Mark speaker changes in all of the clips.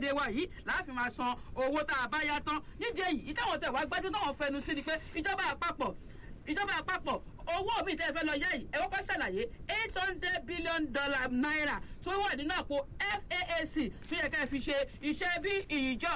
Speaker 1: orílẹ̀-èdè wa yìí láàfin máa san owó tá a bá yá tán nídìí èyí ìtàwọn tẹ̀ wá gbádùn táwọn fẹnu sí ni pé ìjọba àpapọ̀ ìjọba àpapọ̀ owó mi tẹ́ ẹ fẹ́ lọ yá yìí ẹ kọ́kọ́ ṣàlàyé eight hundred billion dollar naira tó wà nínú àpò faac tó yẹ ká ẹ fi ṣe iṣẹ́ bí ìjọ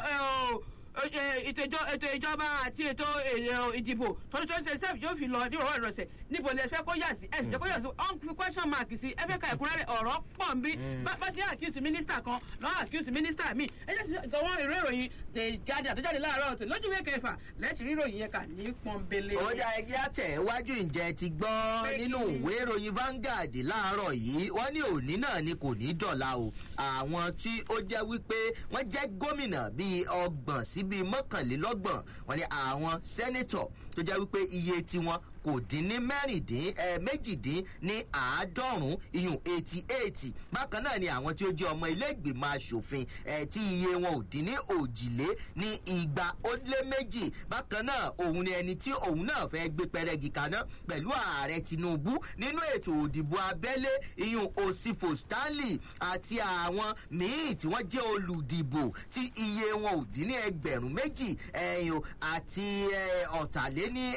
Speaker 1: ètò ìjọba àti ètò ìdìbò twenty twenty seven yóò fi lọ ní ìrọ̀rọ̀ ìrọ̀sẹ̀ níbo ni ẹ fẹ́ kó yà sí ẹ sì jẹ́ kó yà sí ọ̀n fi question mark sí ẹ fẹ́ ka ẹ̀kúnrẹ́rẹ́ ọ̀rọ̀ pọ̀ ń bí bá ṣe accuse minister kan lọ́wọ́ accuse minister mi ẹ jẹ́ sí àwọn ìwé ìròyìn tẹ̀ jáde àtọ́jáde láàárọ̀ ọ̀tún lójú ìwé kẹfà lẹ́tì ríròyìn yẹn kà ní pọ́nbélé.
Speaker 2: ó dá ẹgbẹ́ àtẹ̀wájú ǹjẹ́ ti gbọ́ nínú ìwé ìròyìn Vanguard láàárọ̀ yìí wọ́n ní òní náà ni kò ní dọ̀la o àwọn tí ó jẹ́ wípé wọ́n jẹ́ gómìnà bíi ọgbọ̀n sí bíi mọ́kànlélọ́gbọ̀n wọ́n ní àwọn sẹ́nẹ́tọ̀ tó jẹ́ wípé iye tiwọn kò dín ní mẹ́rìndín ẹ méjìdín ní àádọ́rùn-ún iyùn eighty eight bákan náà ni àwọn tí ó jẹ́ ọmọ ilé ìgbìmọ̀ asòfin ẹ tí iye wọn ò dín ní òjìlé ní igba ó lé méjì bákan náà òun ni ẹni tí òun náà fẹ́ gbé pẹrẹgì kaná pẹ̀lú ààrẹ tinubu nínú ètò òdìbò abẹ́lé iyùn osifo stanley àti àwọn míín tí wọ́n jẹ́ olùdìbò tí iye wọn ò dín ní ẹgbẹ̀rún méjì ẹ̀yìn àti ọ̀tàléní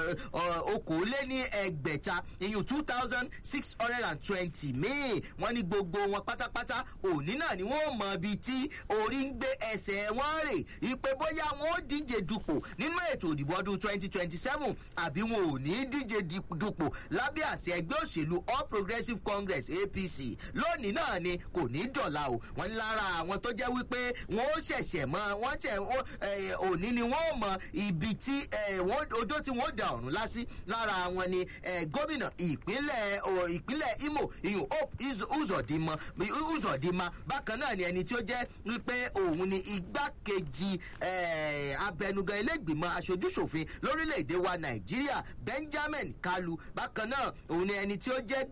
Speaker 2: okòóléní ẹgbẹ̀ta iyùn two thousand six hundred and twenty míì wọ́n ní gbogbo wọn pátápátá òní náà ni wọ́n mọ ibi tí orí ń gbé ẹsẹ̀ wọn rè ipe bóyá wọn ó díje dupò nínú ètò òdìbò ọdún twenty twenty seven àbí wọn ò ní díje dupò lábẹ́ àṣẹ ẹgbẹ́ òṣèlú all progressives congress apc lónìí náà ni kò ní dọ̀la o wọ́n ní lára àwọn tó jẹ́ wípé wọ́n ó ṣẹ̀ṣẹ̀ mọ wọ́n ṣẹ̀ òní ni wọ́n ó mọ ibi tí odó tí wọ́n ó da ọ̀run lásì lára wọn ni gómìnà ìpínlẹ̀ ìpínlẹ̀ imo ìyún hope uzodima uzodima bákan náà ni ẹni tí ó jẹ́ wípé òun ni igbákejì abẹnugan ilégbìmọ̀ aṣojúṣòfin lórílẹ̀‐èdè wa nàìjíríà benjamin kalu bákan náà òun ni ẹni tí ó jẹ́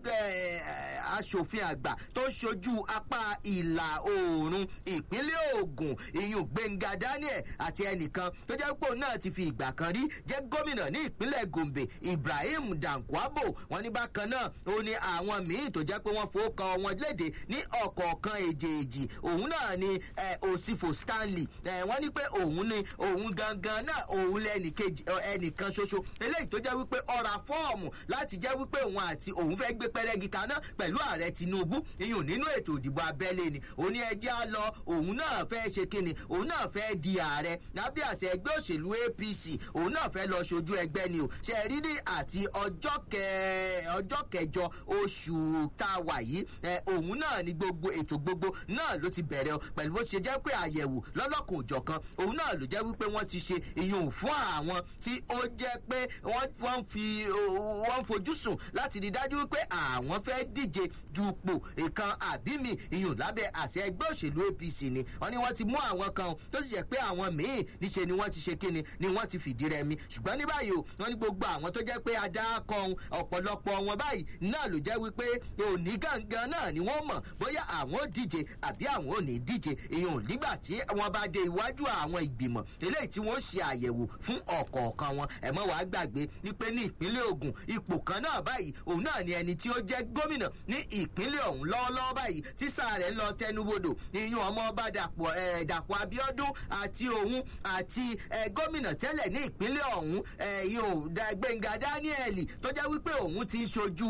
Speaker 2: aṣòfin àgbà tó ń ṣojú apá ìlà oòrùn ìpínlẹ̀ ogun ìyún gbẹ̀ngà daniel àti ẹnìkan tó jẹ́ pé òun náà ti fi ìgbà kan rí jẹ́ gómìnà ní ìpínlẹ̀ gombe ibrahim dankwabo wọn ní bákan náà ó ní àwọn míín tó jẹ́ pé wọ́n fowókan wọn léde ní ọ̀kọ̀ọ̀kan èjèèjì òun náà ni òsìfò stanley wọ́n ní pé òun ni òun gangan náà òun lẹ́nìkejì ẹnìkan ṣoṣo eléyìí tó jẹ́ wípé ọ̀rà fọ́ọ̀mù láti jẹ́ wípé òun àti òun fẹ́ gbé pẹ́rẹ́gì kaná pẹ̀lú ààrẹ tinubu iyùn nínú ètò ìdìbò abẹ́lé ni òun ní ẹjẹ́ á lọ òun náà fẹ́ ṣe kíni òun náà fẹ́ di ààrẹ lábẹ́ àṣẹ ẹgbẹ́ òṣèlú apc òun náà fẹ́ lọ ṣojú ẹgbẹ́ ni o ṣe rí ní àti ọjọ́ ọjọ́ kẹjọ oṣù tá a wà yìí òun náà ni gbogbo ètò gbogbo náà ló ti bẹ̀rẹ̀ pẹ̀lú bó ṣe jẹ́ pé àyẹ̀wò lọ́lọ́kùn òjọ̀kan òun náà ló jẹ́ wípé wọ́n ti ṣe ìyún fún àwọn tí ó jẹ́ pé wọ́n fi wọ́n fojú sùn láti rí dájú wípé àwọn fẹ́ díje dupò ìkan àbí mi ìyún lábẹ́ àṣẹ ẹgbẹ́ òṣèlú apc ni wọ́n ní wọ́n ti mú àwọn kan tó sì jẹ́ pé àwọn míín níṣe ni wọ́n ti ṣe kíni ni wọ́n ti fìdí rẹmi ṣùgbọ́n ní báyìí o wọ́n ní gbogbo àwọn tó jẹ́ pé adákan ọ̀pọ̀lọpọ̀ wọn báyìí náà ló jẹ́ wípé òní gangan náà ni wọ́n mọ̀ bóyá àwọn ò díje àbí àwọn ò ní díje èèyàn nígbà tí wọ́n bá dé iwájú àwọn ìgbìmọ̀ eléyìí tí wọ́n ṣe àyẹ̀wò fún ọ̀kọ̀ọ̀kan wọn ẹ̀mọ́ wàá gbàgbé wípé ní ìpínlẹ̀ ogun ipò kan náà báyìí òun náà ni ẹni tí ó jẹ́ gómìnà ní ìpínlẹ̀ ọ̀hún lọ́wọ́lọ́wọ́ báyìí tí sáà rẹ̀ ń lọ tẹnubodò ìyún ọmọ ọba dàpọ̀ dàpọ̀ abiodun àti òun àti gómìnà tẹ́lẹ̀ ní ìpínlẹ̀ ọ̀hún ìyún gbẹ̀ngà daniel tó jẹ́ wípé òun ti ń ṣojú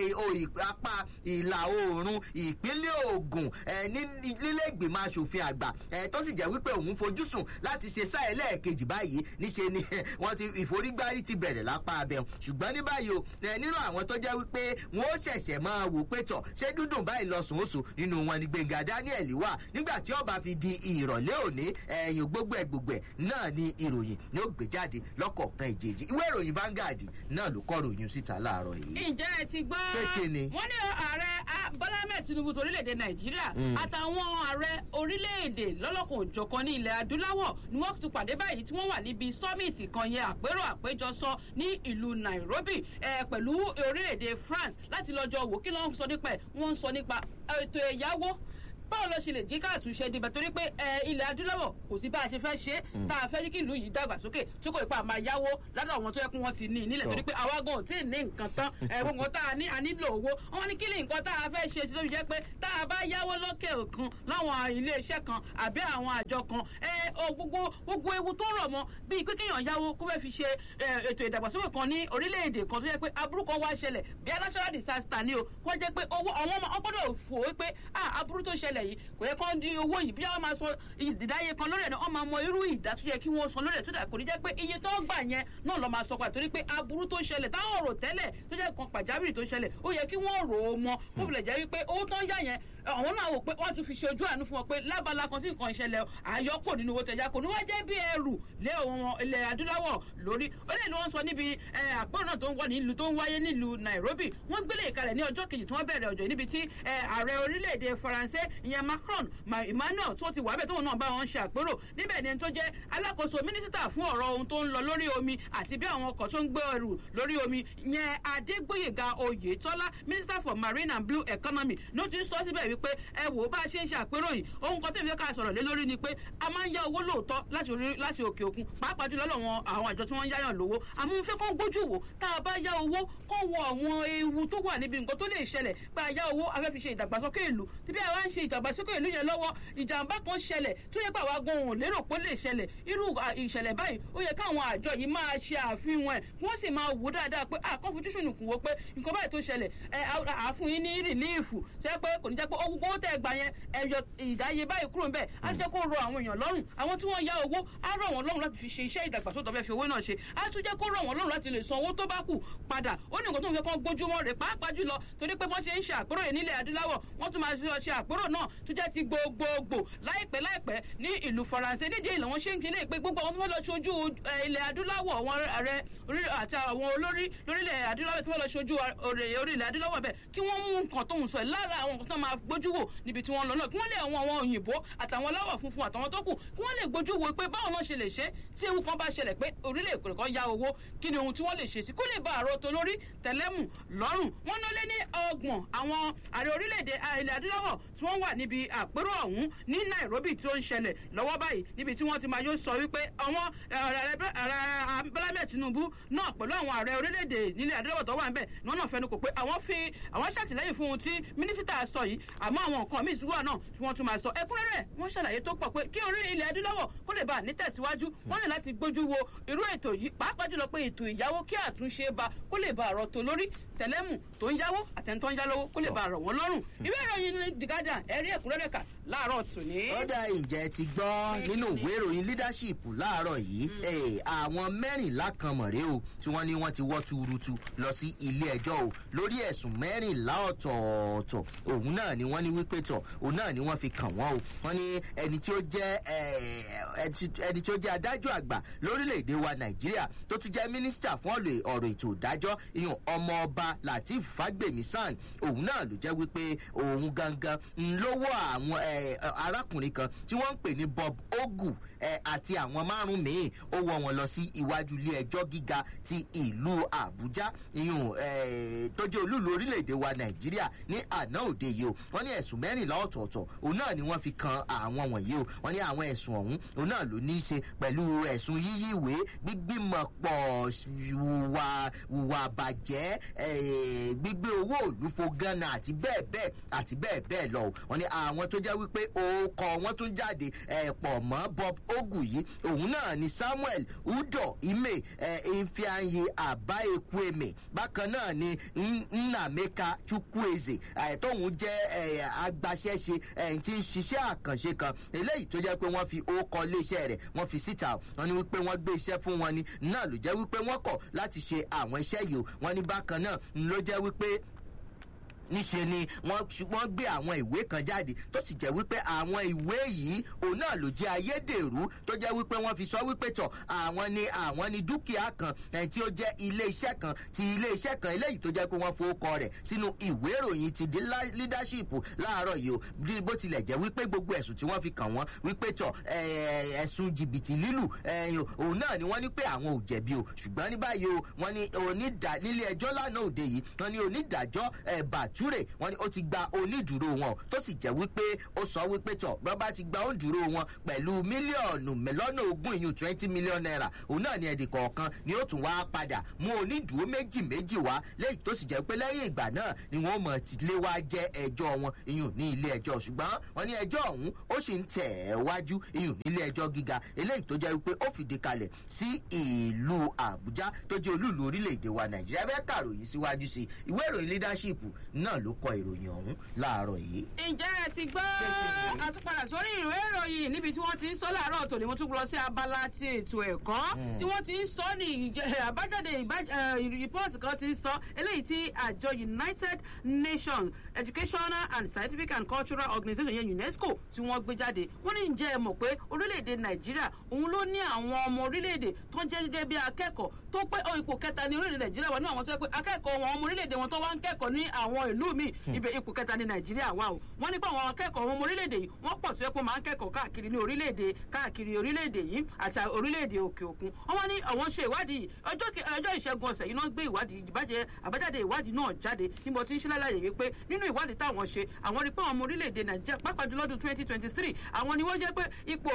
Speaker 2: apá ìlà oòrùn ìpínlẹ̀ ogun nílé ìgbìmọ̀ asòfin àgbà tó sì jẹ́ wípé òun fojúsùn láti ṣe sáà ẹlẹ́ẹ̀kejì báyìí níṣe ni wọ́n ti ìforígbárí ti bẹ̀rẹ̀ lápá abẹ́ ṣùgbọ́n ní báyìí o nínú àwọn tó jẹ́ wípé wọ́n ó ṣẹ̀ṣẹ̀ máa wò pé tọ̀ ṣé dúdùn báyìí lọ sùn ó sùn nínú wọn ni gbẹ̀ngà daniel wà nígbà tí ọba fi di ìrọ̀lẹ́ òní ẹ̀yìn gbogbo ẹ̀ gbogbo ẹ̀ náà ni ìròyìn ni ó gbé jáde lọ́kọ̀ọ̀kan ìjèjì ìwé ìròyìn Vanguard náà ló kọ́ ròyìn síta láàárọ̀ yìí.
Speaker 1: ǹjẹ́ ẹ ti gbọ́
Speaker 2: Pékè ni.
Speaker 1: wọ́n ní ààrẹ bọ́lá ahmed tinubu torílẹ̀-èdè nàìjíríà àtàwọn ààrẹ orílẹ̀-èdè lọ́lọ́kan òjọ̀kan ní ilẹ̀ adúláwọ̀ ni wọ́n ti pàdé báyìí tí wọ́n wà níbi summit kan yẹn àpérò àpéjọsọ ní ìlú nairobi pẹ̀lú orílẹ̀-èdè france láti lọ́jọ́ wò kí ló ń sọ nípa ẹ̀ wọ́n ń sọ nípa ètò ẹ̀yáwó báwo ló ṣe lè jí káàtúnṣe dìbò torí pé ilẹ̀ adúláwọ̀ kò sí bá a ṣe fẹ́ ṣe tá a fẹ́ kí ìlú yìí dàgbàsókè tí kò ipa máa yáwó lọ́dọ̀ àwọn tó yẹ kí wọ́n ti ní nílẹ̀ torí pé àwa gan ò tí ì ní nǹkan tán gbogbo tá a ní a nílò owó wọn ní kí ni nǹkan tá a fẹ́ ṣe sí lóbi jẹ́ pé tá a bá yáwó lókè òkun láwọn ilé iṣẹ́ kan àbí àwọn àjọ kan gbogbo gbogbo ewu tó rọ̀ mọ́ bíi pé kéèyàn yáwó kó fẹ́ fi ṣe ètò ìdàgbàsókè kan ní orílẹ̀-èdè kan tó yẹ pé aburú kan wá ṣẹlẹ̀ bí natural disaster ni o kó jẹ́ pé owó àwọn ọmọ ọgbọ́dọ̀ fò ó pé aburú tó ṣẹlẹ̀ yìí kò yẹ kó di owó yìí bí wọ́n máa sọ ìdáyé kan lórí ẹ̀ náà wọ́n máa mọ irú ìdá tó yẹ kí wọ́n san lórí ẹ̀ tó dà kò ní jẹ́ pé iye tó gbà yẹn náà lọ́ máa sọ pa torí pé aburú tó ṣẹlẹ̀ táwọn rò tẹ́lẹ̀ tó jẹ́ kan pàjáwìrì tó ṣẹlẹ̀ ó yẹ kí wọ́n rò ó mọ kó filẹ̀ jẹ́ wípé owó tó ń yá yẹn àwọn náà wò pé wọ́n tún fi ṣe ojú àánú fún wọn pé lábala kan tí nǹkan ìṣẹ̀lẹ̀ àyọkò nínú owó tẹ̀yà kò ní wá jẹ́ bí ẹrù lé àwọn ilẹ̀ adúláwọ̀ lórí ó lè ní wọ́n sọ níbi àpérò náà tó ń wà nílùú tó ń wáyé nílùú Nairobi wọ́n gbélé ìkalẹ̀ ní ọjọ́ kejì tí wọ́n bẹ̀rẹ̀ ọjọ́ níbi tí ààrẹ orílẹ̀-èdè Faransé ìyẹn Macron Emmanuel tó ti wà bẹ́ẹ̀ tóun náà bá wọn ṣe àpérò níbẹ̀ ni tó jẹ́ alákòóso mínísítà fún ọ̀rọ̀ ohun tó ń lọ lórí omi àti bí àwọn ọkọ̀ tó ń gbé ẹrù lórí omi yẹn Adégbóyèga Oyètọ́lá minister for marine and blue economy ló ti ń sọ síbẹ̀ wípé ẹ wò ó bá a ṣe ń ṣe àpérò yìí ohun kan tẹ̀lé ká sọ̀rọ̀ lé lórí ni pé a máa ń yá owó lóòótọ́ láti òkè òkun pàápàá jùlọ lọ́wọ́ àwọn àjọ tí wọ́n ń yáyàn lówó àmọ́ fẹ́ kó gbójú wò tá a bá yá owó kó wọ àwọn ewu tó wà níbi nǹkan tó lè ṣẹlẹ̀ pé a yá owó a fẹ́ fi ṣe ìdàgbàsókè ìlú tí bí àwa ń ṣe ìdàgbàsókè ìlú yẹn lọ́wọ́ ìjàmbá kan ṣẹlẹ̀ tó yẹ pé àwa gan òun lérò pé ó lè ṣẹlẹ̀ irú ìṣẹ̀lẹ̀ báyìí ó yẹ káwọn àjọ yìí máa ṣe àfihàn ẹ̀ kí wọ́n sì máa wò dáadáa pé àkọ́fojúsùn nìkún wo pé nǹkan báyìí tó ṣẹlẹ̀ ẹ àfún yín ní rìlíìfù tó yẹ pé kò ní jẹ́ pé owó tẹ̀ gbà yẹn ẹ̀yọ ìdáyé báyìí kúrò ńbẹ̀ á jẹ́ kó rọ àwọn èèyàn lọ́rùn àwọn tí wọ́n yá owó á rọ̀ wọ́n lọ́rùn láti fi ṣe iṣẹ́ ìdàgbàsókè ọ̀fẹ́ fi owó náà ṣe á tún jẹ́ kó rọ̀ wọ́n lọ́rùn láti lè san owó tó bá kù padà ó ní nǹkan tó ń fẹ́ kán gbójúmọ́ rẹ̀ pàápàá jùlọ torí pé wọ́n ṣe ń ṣe àpérò yìí nílẹ̀ adúláwọ̀ wọ́n tún máa ṣe àpérò náà tó jẹ́ ti gbogbogbò láìpẹ́ láìpẹ́ ní ìlú faransé nídìí ìlànà wọn ṣe ń kílé pé gbogbo àwọn tó fẹ́ lọ ṣojú ilẹ̀ adúláwọ̀ àwọn ààrẹ àti àwọn olórí lórílẹ̀ adúláwọ̀ tí wọ́n lọ ṣojú orílẹ̀ adúláwọ̀ bẹ́ẹ̀ kí wọ́n mú nǹkan tó ń sọ lára àwọn nǹkan tó máa gbójú wò níbi tí wọ́n lọ náà kí wọ́n lè àwọn àwọn òyìnbó àtàwọn aláwọ̀ funfun àtàwọn tó kù kí wọ́n lè gbójú wò pé báwọn náà ṣe lè ṣe tí ewu kan bá ṣẹlẹ̀ pé orílẹ̀ èkó kan ya owó kí ni ohun tí wọ́n lè ṣe sí kó lè bá àrò tó lórí tẹ̀lẹ́mù lọ́rùn wọ́n ná lé ní ọgbọ̀n àwọn ààrẹ orílẹ̀-èdè ilẹ̀ adúláwọ̀ tí wọ́n wà níbi àpérò ọ̀hún ní Nairobi tí ó ń ṣẹlẹ̀ lọ́wọ́ báyìí níbi tí wọ́n ti máa yóò sọ wípé àwọn ààrẹ Bọ́lá Tinubu náà pẹ̀lú àwọn ààrẹ orílẹ̀-èdè nílẹ̀ adúláwọ̀ tó wà ń bẹ̀ ní wọ́n náà fẹnu kò pé àwọn fi àwọn ṣàtìlẹ́yìn fún ohun tí mínísítà sọ yìí àmọ́ àwọn nǹkan míì tí wà náà tí wọ́n tún máa sọ ẹ̀kúnrẹ́rẹ́ wọ́n ṣàlàyé tó pọ̀ pé kí orí ilẹ̀ adúláwọ̀ kó lè bá nítẹ̀síwájú wọ́n ní láti gbójú wo irú ètò yìí pàápàá jùlọ pé ètò ìyàwó kí àtúnṣe bá kó lè bá àrọ̀ tó lórí tẹlẹmù tó ń yáwó àtẹnutọ́ ń yálówó kó lè bá àrọ̀ wọn lọ́rùn ìwé ìròyìn ní The Guardian ẹ̀rí ẹ̀kúnrẹ́rẹ́ kà láàárọ̀ tòní.
Speaker 2: ó dá ìjẹ́ ti gbọ́ nínú ìwé ìròyìn leadership láàárọ̀ yìí àwọn mẹ́rìnlá kan mọ̀rẹ́ o tí wọ́n ní wọ́n ti wọ́ tuurutu lọ sí ilé ẹjọ́ o lórí ẹ̀sùn mẹ́rìnlá ọ̀tọ̀ọ̀tọ̀ òun náà ni wọ́n ní wípé tọ̀ òun náà ni wọ́n fi kàn wọ́n o wọ́n ní ẹni tí ó jẹ́ ẹni tí ó jẹ́ adájọ́ àgbà lórílẹ̀‐èdè wa nàìjíríà tó tún jẹ́ mínísítà fún ọ̀rọ̀ ètò ìdájọ́ ìyún ọmọọba lateef fagbemi san òun náà ló jẹ́ wípé òun gangan ló wọ́ àwọn arákùnrin kan tí wọ́n ń pè ní bob ogu àti àwọn márùn míì ó wọ́ wọn lọ sí iwájú ilé ẹjọ́ gíga ti ìlú àbújá ìyún tó jẹ́ olúlu orílẹ̀‐èdè wa nàìjíríà ní àná òde yìí o wọ́n ní ẹ̀sùn mẹ́rìnlá ọ̀tọ̀ọ̀tọ̀ òun náà ni wọ́n fi kan àwọn wọ̀nyí o wọ́n ní àwọn ẹ̀sùn ọ̀hún òun náà ló ní í ṣe pẹ̀lú ẹ̀sùn yíyí ìwé gbígbìmọ̀ pọ̀ wùwà wùwà bàjẹ́ gbígbé owó òlùfo gánà àti bẹ́ẹ̀ bẹ́ẹ̀ àti bẹ́ẹ̀ bẹ́ẹ̀ lọ wọ́n ní àwọn tó jẹ́ wípé orúkọ wọn tún jáde pọ̀ mọ́ bob ogu yìí òun náà ni samuel udo ime ifeanyi abaekweme bákan náà ni nnameka chukwueze tóun jẹ́ agbaṣẹ́ṣe tí ń ṣiṣẹ́ àkànṣe kan eléyìí tó jẹ́ pé wọ́n fi orúkọ iléeṣẹ́ rẹ̀ wọ́n fi síta wọ́n ní wípé wọ́n gbé iṣẹ́ fún wọn ni náà ló jẹ́ wípé wọ́n kọ̀ láti ṣe àwọn iṣẹ́ yìí o wọ́n ní bákan náà ló jẹ́ wípé níṣe ni wọ́n gbé àwọn ìwé kan jáde tó sì jẹ́ wípé àwọn ìwé yìí òun náà ló jẹ́ ayédèrú tó jẹ́ wípé wọ́n fi sọ wípé tọ̀ àwọn ni àwọn ni dúkìá kan tí ó jẹ́ ilé iṣẹ́ kan ti ilé iṣẹ́ kan eléyìí tó jẹ́ pé wọ́n fowókọ rẹ̀ sínú ìwé ìròyìn ti di leadership láàárọ̀ yìí o bó tilẹ̀ jẹ́ wípé gbogbo ẹ̀sùn tí wọ́n fi kàn wọ́n wípé tọ̀ ẹ̀sùn jìbìtì lílù òun náà ni wọ́n ní pé àwọn ò jẹ̀bi o ṣùgbọ́n ní báyìí o wọ́n ní nílé ẹjọ́ lánàá òde yìí wọ́n ní onídàájọ́ ẹ̀bà bature wọn ni ó ti gba onídùúró wọn tó sì jẹ́ wípé ó sọ wípé tọ̀ bí wọ́n bá ti gba onídùúró wọn pẹ̀lú mílíọ̀nù lọ́nà ogún ìyún twenty million naira òun náà ni ẹnì kọ̀ọ̀kan ni ó tún wá padà mú onídùúró méjì méjì wá lẹ́yìn tó sì jẹ́ pé lẹ́yìn ìgbà náà ni wọ́n mọ̀ ti lé wá jẹ́ ẹjọ́ wọn ìyún ní ilé ẹjọ́ ṣùgbọ́n wọ́n ní ẹjọ́ ọ̀hún ó sì ń tẹ̀ ẹ́ wájú ìyún nílé ẹjọ́ gíga eléyìí tó jẹ́ wípé ó fìdí kalẹ̀ sí ìlú àbújá tó jẹ́ olúùlú orílẹ̀-èdè wa nàìjíríà bẹ́ẹ̀ kàròyìn síwájú sí ìwé ìròyìn leadership náà ló kọ ìròyìn ọ̀hún láàárọ̀ yìí.
Speaker 1: ǹjẹ́ ẹ ti gbọ́ àtúpadà sórí ìwé ìròyìn níbi tí wọ́n ti ń sọ láàárọ̀ tòní mo tún lọ sí abala ti ètò ẹ̀kọ́ tí wọ́n ti ń sọ ní àbájáde rìpọ́ọ̀tì kan ti ń sọ eléyìí tí àjọ united nations educational and scientific and cultural organization yẹn unesco tí wọ́n gbé jáde wọ́n ní ǹjẹ́ ẹ mọ̀ pé orílẹ̀-èdè nàìjíríà òun ló ní àwọn ọmọ orílẹ̀-èdè tó ń jẹ́ gẹ́gẹ́ bí akẹ́kọ̀ọ́ tó pé ipò kẹta ní orílẹ̀-èdè nàìjíríà wà ní àwọn tó yẹ pé akẹ́kọ̀ọ́ wọn ọmọ orílẹ̀-èdè wọn tó wá ń kẹ́kọ̀ọ́ ní àwọn ìlú míì ibẹ̀ ipò kẹta ní nàìjíríà wà o wọ́n ní pé àwọn akẹ́kọ̀ọ́ ọmọ orílẹ̀-èdè yìí wọ́n pọ̀ tó yẹ pé máa ń kẹ́kọ̀ọ́ káàkiri ní orílẹ̀-èdè káàkiri orílẹ̀-èdè yìí àti orílẹ̀-èdè òkè òkun wọ́n wá ní àwọn ṣe ìwádìí ọjọ́ ìṣẹ́gun ọ̀sẹ̀ yìí náà gbé ìwádìí ìbàjẹ́ àbájáde ìwádìí náà jáde níbo tí ń ṣe lálàyé wípé nínú ìwádìí táwọn ṣe àwọn rí pé àwọn ọmọ orílẹ̀-èdè nàìjíríà pàápàá jù lọ́dún twenty twenty three àwọn ni wọ́n jẹ́ pé ipò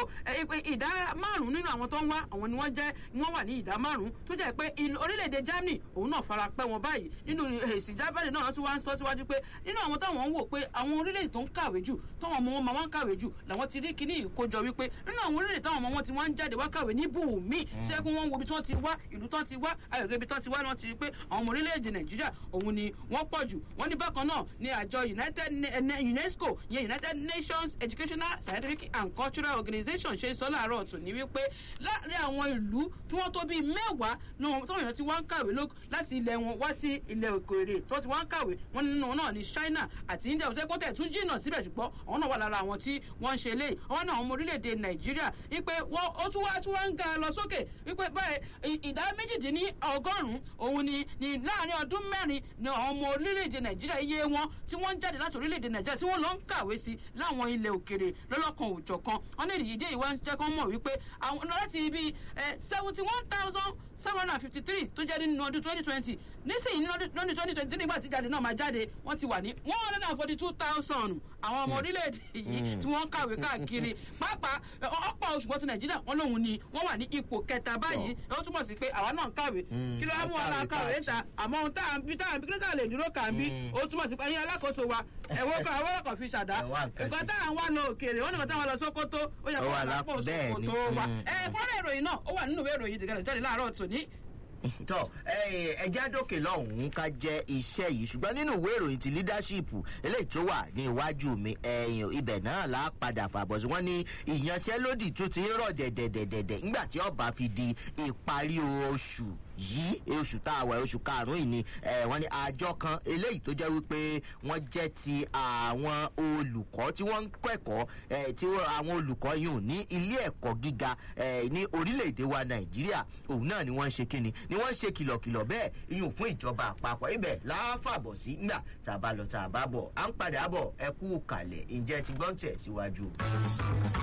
Speaker 1: ìdá márùn-ún nínú àwọn tó ń wá àwọn ni wọ́n jẹ́ wọ́n wà ní ìdá márùn-ún tó jẹ́ pé orílẹ̀-èdè germany òun náà fara pẹ́ wọn báyìí nínú èsì jábẹ́rẹ́ náà tún wá ń sọ síwájú pé nínú àwọn táwọn ń wò pé àwọn orílẹ̀-èdè tó ń kàwé jù táwọn ọmọ wọn máa ń kàwé jù làwọn ti rí kíní ìkójọ wípé nínú àwọn orílẹ̀-èdè táwọn ọmọ wọn ti wá ń jáde wá kàwé ní bùnmí ṣẹ́gun wọn wo ibi tí wọ́n ti wá ìlú tí wọ́n ti wá ayọ̀gẹ́ ibi tí wọ́n ti wá ni wọ́n ti rí pé àwọn ọmọ orílẹ̀-èdè nàìjíríà òun ni wọ́n pọ̀ jù wọ́n ní bákan náà ní àjọ united unesco yẹn united nations educational scientific and cultural organization ṣe sọ láàárọ̀ ọ̀tún ní wípé láàrin àwọn ìlú tí wọ́n tó bíi mẹ́wàá náà táwọn èèyàn ti wá ń kàwé láti ilẹ̀ wọn wá sí ilẹ̀ òkèèrè tó ti wá ń kàwé wọn nínú náà ní china àti india ọ̀sẹ̀ kọ́tẹ̀ tún jìnnà síbẹ̀ ṣùgbọ́n àwọn náà wà lára àwọn tí wọ́n ń ṣe lé àwọn náà ọmọ orílẹ̀-èdè nàìjíríà wípé wọ́n ó tún wá tún wá ń ga lọ sókè wípé báyìí ìdá méjìdínní ọgọ́rùn-ún òun ni ní láàrin ọdún mẹ́rin ni àwọn ọmọ orílẹ̀-èdè nàìjíríà iye wọn tí wọ́n ń jáde láti orílẹ̀-èdè nàìjíríà tí wọ́n lọ ń kàwé sí láwọn ilẹ̀ òkèrè lọ́lọ́kan òòjọ̀kan wọ́n ní ìdíje ìwà ń jẹ́ kán mọ̀ wípé àwọn láti ibi seventy one thousand seven hundred and fifty three tó jẹ́ nínú ọdún twenty twenty nísìnyí lọ́dún twenty twenty three nígbà tí jáde náà máa jáde wọ́n ti wà ní one hundred and forty two thousand àwọn ọmọ orílẹ̀-èdè yìí tí wọ́n ń kàwé káàkiri pàápàá ọ̀pọ̀ oṣù mọ́tò nàìjíríà wọn lòun ni wọ́n wà ní ipò kẹta báyìí ó túmọ̀ sí pé àwa náà ń kàwé kí ló wá mú wa kàwé ta àmọ́ ohun tá à ń bí tá à ń bí kí ló tà lè dúró kà ń bí ó túmọ̀ sí pé ẹ̀yin alákòóso wa ẹ̀wọ́ kan àwọn ọkọ̀ fi ṣàdá nǹkan tá à ń wá lọ òkèèrè wọn nìkan tá à ń lọ sókótó ó yẹ kó wà lápò sókótó wa ẹ̀ẹ́dẹ́gbọ́n ìròyìn náà ó wà nínú ìwé ìròyìn ìdìgẹ́lẹ̀ jáde láàárọ̀ tòní
Speaker 2: tọ ẹjẹ àdókè lọhùnún ká jẹ iṣẹ yìí ṣùgbọn nínú ìwé ìròyìn ti leadership eléyìí tó wà ní iwájú mi ẹyìn ibẹ náà là á padà fàbọ sí wọn ní ìyanṣẹlódì tó ti ń rọ dẹdẹdẹdẹdẹ nígbà tí ọba fi di ìparí oṣù yìí oṣù tá a wà oṣù karùnún yìí ni wọn ní àjọ kan eléyìí tó jẹ wípé wọn jẹ ti àwọn olùkọ tí wọn ń kẹkọọ tí àwọn olùkọ yìí ní ilé ẹkọ gíga ní orílẹ̀-èdè wa nàìjíríà òun náà ni wọ́n ń ṣe kíni ni wọ́n ń ṣe kìlọ̀kìlọ̀ bẹ́ẹ̀ iyùn fún ìjọba àpapọ̀ ibẹ̀ láfàbọ̀ sí ńgbà tá a bá lọ tá a bá bọ̀ à ń padà bọ̀ ẹ kú kalẹ̀ ǹjẹ́ ti gbọ́n tẹ̀ síwájú.